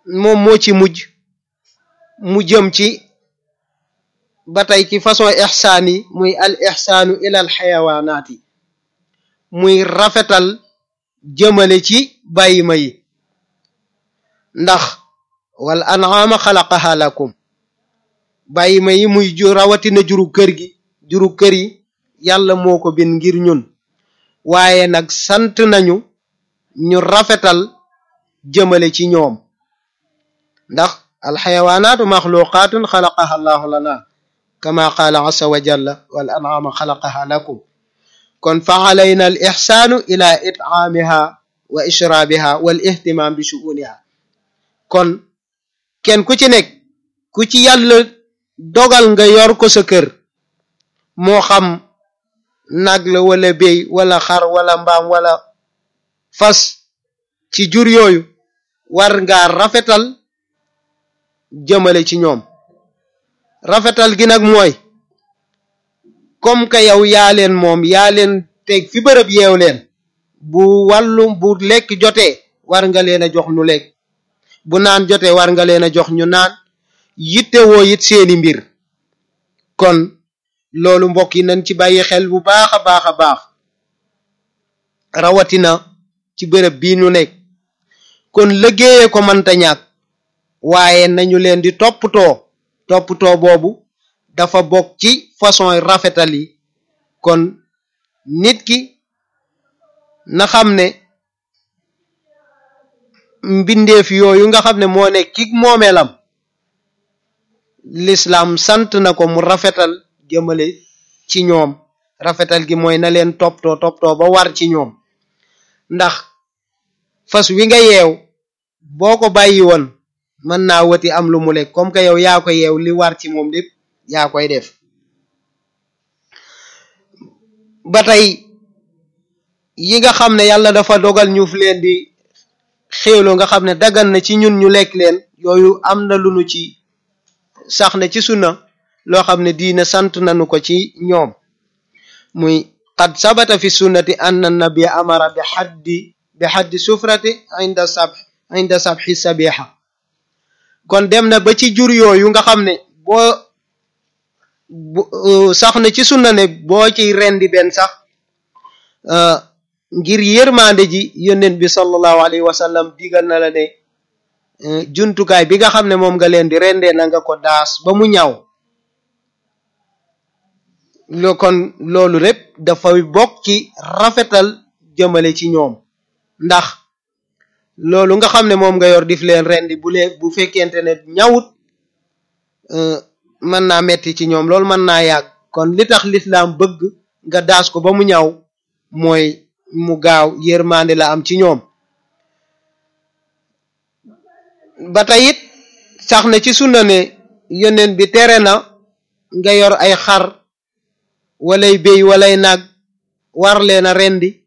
moom moo ci mujj mu jëm ci ba tey ci façon ixsaan yi muy al ixsaanu ila al xayawaanaat yi muy rafetal jëmale ci bàyyima yi ndax wal an'aama xalaqaha lakum bàyyima yi muy ju rawatina juru kër gi juru kër yi yàlla moo ko bind ngir ñun waaye nag sant nañu ñu rafetal jëmale ci ñoom ndax alxayawaanaatu maxluqaatun xalaqaha allahu lana kama qaala asa wa jalla wal an'aama xalaqaha lakum kon fa alayna al ixsaanu ila it'aamiha wa ishraabiha wal ihtimaam bi shu'uniha kon kenn ku ci nekk ku ci yàlla dogal nga yor ko sa kër moo xam nag la wala béy wala xar wala mbaam wala fas ci jur yooyu war ngaa rafetal jëmale ci ñoom rafetal gi nag mooy comme que yow yaa leen moom yaa leen teg fi bërëb yeew leen bu wàllum bu lekk jotee war nga leen a jox nu lekk bu naan jotee war nga leen a jox ñu naan yitte woo it seeni mbir kon loolu mbokk yi nañ ci bàyyi xel bu baax a baax a baax rawatina ci bërëb bii ñu nekk kon liggéeyee ko mënta ñàkk waaye nañu leen di toppatoo toppatoo boobu dafa bokk ci façon rafetal yi kon nit ki na xam ne mbindeef yooyu nga xam ne moo nekk ki moomeelam l'islam sant na ko mu rafetal jëmale ci ñoom rafetal gi mooy na leen toppatoo toppatoo ba war ci ñoom ndax fas wi nga yeew boo ko bàyyi woon mën naa wati am lu mu lekk comme que yow yaa ko yeew li war ci moom lépp yaa koy def ba tey yi nga xam ne yàlla dafa dogal ñu fi leen di xéewloo nga xam ne dagan na ci ñun ñu lekk leen yooyu am na lu nu ci sax na ci sunna loo xam ne diina sant nañu ko ci ñoom muy qad sabata fi sunnati anna nabia amara bi xaddi bi xaddi sufrati inda sab inda sabxi sabiha kon dem na ba ci jur yooyu nga xam ne boo sax na ci sunna ne boo ciy rendi benn sax ngir yërmande ji yónnent bi sallallahu alayhi wa sallam digal na la ne jumtukaay bi nga xam ne moom nga leen di rendee na nga ko daas ba mu ñaw lo kon loolu lépp dafay bokk ci rafetal jëmale ci ñoom ndax loolu nga xam ne moom nga yor dif leen rendi bu lee bu fekkente ne ñawut mën naa metti ci ñoom loolu mën naa yàgg kon li tax lislaam bëgg nga daas ko ba mu ñaw mooy mu gaaw yërmande la am ci ñoom ba tey it sax na ci sunna ne yoneen bi tere na nga yor ay xar walay béy walay nag war leen a rendi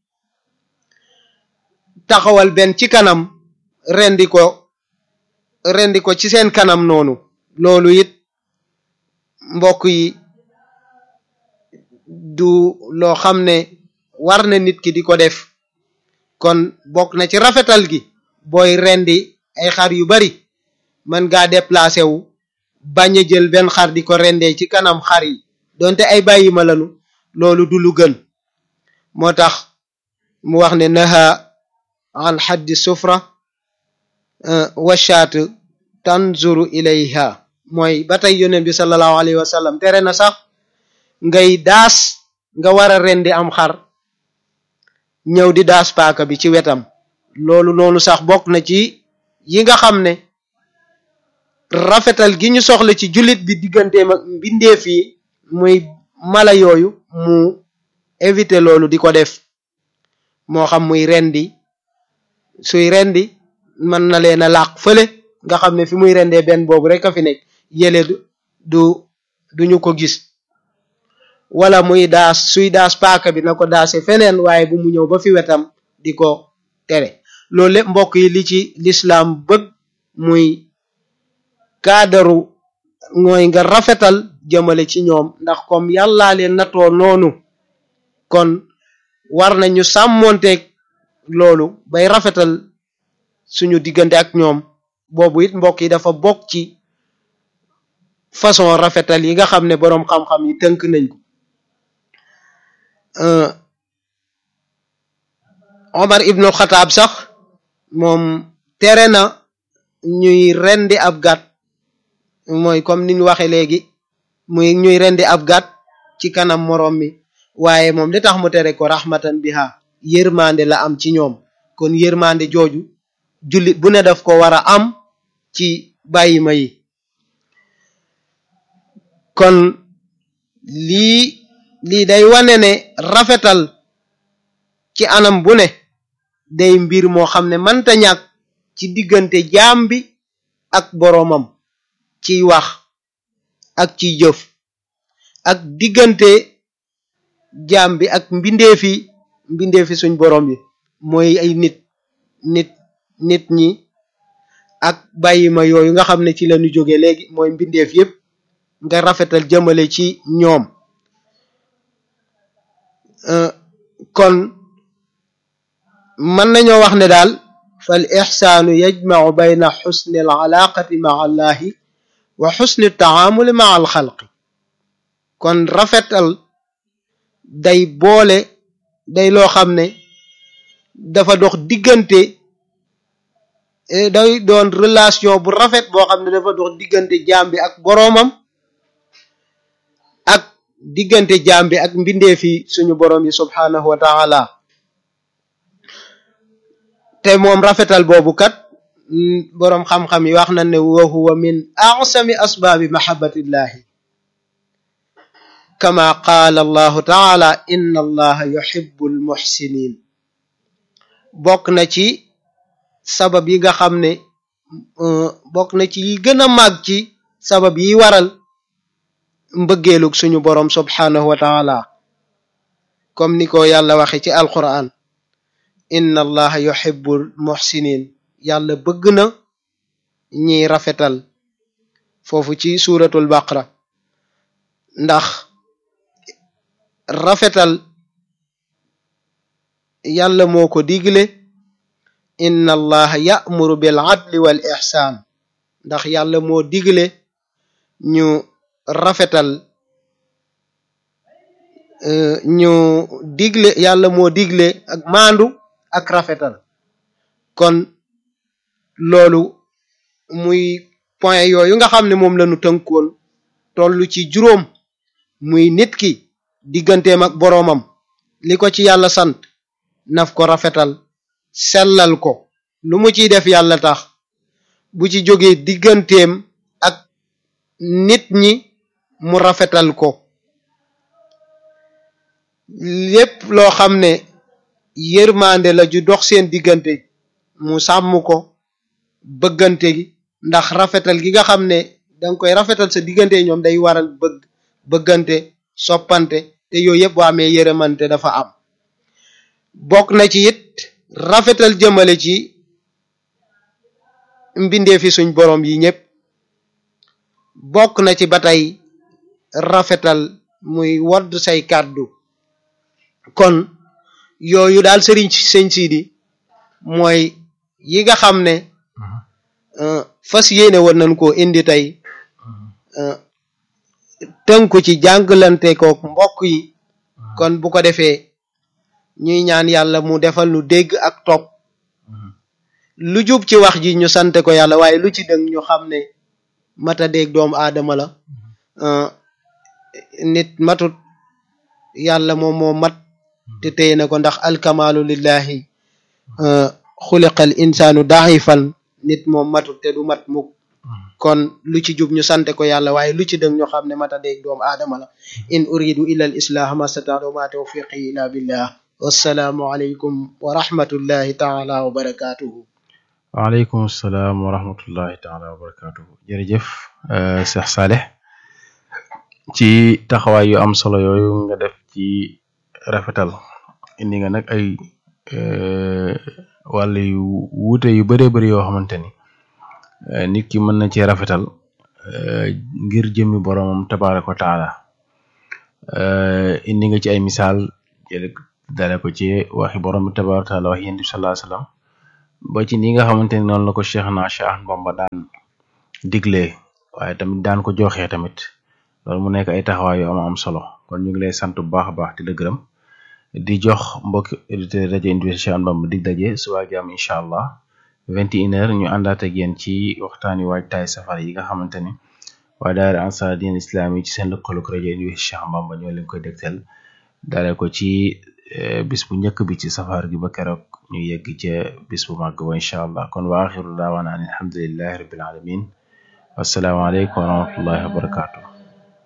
taxawal benn ci kanam rendi ko rendi ko ci seen kanam noonu loolu it mbokk yi du loo xam ne war na nit ki di ko def kon bokk na ci rafetal gi booy rendi ay xar yu bari mën ngaa déplacé wu bañ a jël benn xar di ko rendee ci kanam xar yi donte ay bàyyi ma lanu loolu du lu gën moo tax mu wax ne naha an xaddi sufra washaat tanzuru ilayha mooy ba tey yonent bi sallallahu alayhi wa sallam tere na sax ngay daas nga war a rendi am xar ñëw di daas paaka bi ci wetam loolu noonu sax bokk na ci yi nga xam ne rafetal gi ñu soxla ci jullit bi digganteem ak mbindeef yi muy mala yooyu mu éviter loolu di ko def moo xam muy rendi suy rendi mën na leen a làq fële nga xam ne fi muy rendee benn boobu rek a fi nekk yële du du duñu ko gis wala muy daas suy daas paaka bi na ko daase feneen waaye bu mu ñëw ba fi wetam di ko tere loolu lépp mbokk yi li ci lislaam bëgg muy kaadaru mooy nga rafetal jëmale ci ñoom ndax comme yàllaa leen natoo noonu kon war nañu sàmmonteeg loolu bay rafetal suñu diggante ak ñoom boobu it mbokk yi dafa bokk ci façon rafetal yi nga xam ne boroom xam-xam yi tënk nañ ko Omar ibnul Xataab sax moom tere na ñuy rendi ab gàtt mooy comme niñ waxe léegi muy ñuy rendi ab gàtt ci kanam moroom mi waaye moom li tax mu tere ko rahmatan biha yërmande la am ci ñoom kon yërmande jooju jullit bu ne daf ko war a am ci bàyyima yi kon lii lii day wane ne rafetal ci anam bu ne day mbir moo xam ne mënta ñàkk ci diggante jaam bi ak boroomam ciy wax ak ciy jëf ak diggante jaam bi ak mbindeefi mbindeefi suñ boroom bi mooy ay nit nit nit ñi ak bàyyima yooyu nga xam ne ci lañu jóge léegi mooy mbindeef yépp nga rafetal jëmale ci ñoom kon mën nañoo wax ne daal fal ixsaanu yajmacu bayna xusni al alaaqati maa allahi wa xusni taamuli maa al xalqi kon rafetal day boole day loo xam ne dafa dox diggante day doon relation bu rafet boo xam ne dafa dox diggante jaam bi ak boroomam ak diggante jaam bi ak mbindeefi suñu boroom yi subhaanahu wa taala te moom rafetal boobu kat boroom xam-xam yi wax na ne wa huwa min a'sami asbaabi mahabbatillahi kama qaala allahu taala inna allaha yuhibbu almuhsinin bokk na ci sabab yi nga xam ne bokk na ci yi gën a màgg ci sabab yi waral mbëggeelug suñu boroom subhaanahu wa taala comme ni ko yàlla waxe ci alquran inna allaha yuhibbul muhsinin yàlla bëgg na ñiy rafetal foofu ci suuratul baqara ndax rafetal yàlla moo ko digle inna allaha ya'muru bil adli wal ihsaan ndax yàlla moo digle ñu rafetal ñu digle yàlla moo digle ak maandu ak rafetal kon loolu muy point yooyu nga xam ne moom lañu tënkoon tollu ci juróom muy nit ki digganteem ak boroomam li ko ci yàlla sant naf ko rafetal sellal ko lu mu ciy def yàlla tax bu ci jógee digganteem ak nit ñi mu rafetal ko lépp loo xam ne yërmande la ju dox seen diggante mu sàmm ko bëggante gi ndax rafetal gi nga xam ne danga koy rafetal sa diggante ñoom day waral bëgg bëggante soppante te yooyu yëpp boo amee yërëmante dafa am bokk na ci it rafetal jëmale ci mbindee fi suñ boroom yi ñëpp bokk na ci ba tey rafetal muy wodd say kàddu kon yooyu daal sëriñ sëñ siidi mooy yi nga xam ne fas yéene woon nañ koo indi tey tënku ci jàngalante kook mbokk yi kon bu ko defee ñuy ñaan yàlla mu defal nu dégg ak topp lu jub ci wax ji ñu sante ko yàlla waaye lu ci dëng ñu xam ne mata dégg doomu aadama la nit matut yàlla moom moo mat te téye na ko ndax alkamaalu lillahi xuliqal insaanu daifan nit moom matut te du mat mukk kon lu ci jub ñu sante ko yàlla waaye lu ci dëng ñu xam ne mata dégg doomu aadama la in uridu illa al islah ma stataatu ma tawfiqi illa billah wassalaamu aleykum wa rahmatullahi taala wa barakatuhu waaleykum salaam wa rahmatullahi taala wa barakatuhu jërëjëf Cheikh Saleh ci taxawaay yu am solo yooyu nga def ci rafetal indi nga nag ay wàll yu wuute yu bëree bëri yoo xamante ni nit ki mën na ci rafetal ngir jëmmi boromam tabaraka wa taala indi nga ci ay misaal jële dale ko ci waxi borom bi tabaraka wa taala wax yéen bi sallallahu alayhi wasallam ba ci ni nga xamante ni noonu la ko Cheikh na Cheikh Ahmadou Bamba daan diglee waaye tamit daan ko joxee tamit loolu mu nekk ay taxawaay yu am am solo kon ñu ngi lay sant bu baax a baax di la gërëm di jox mbokki auditeurs rajo Université Cheikh Ahmadou Bamba dig daje suba ak jàmm incha allah vingt et une heures ñu àndaat ak yéen ci waxtaani waajtaay safar yi nga xamante ni waa daara ansar din islam yi ci seen lëkkaloog rajo Université Cheikh Ahmadou Bamba ñoo leen koy dégtal daale ko ci bis bu njëkk bi ci safar gi ba keroog ñu yegg ca bis bu màgg ba incha allah kon wa axiru daawaana an alhamdulillahi rabbil alamin wassalaamu aleykum wa rahmatullahi wa barakatuh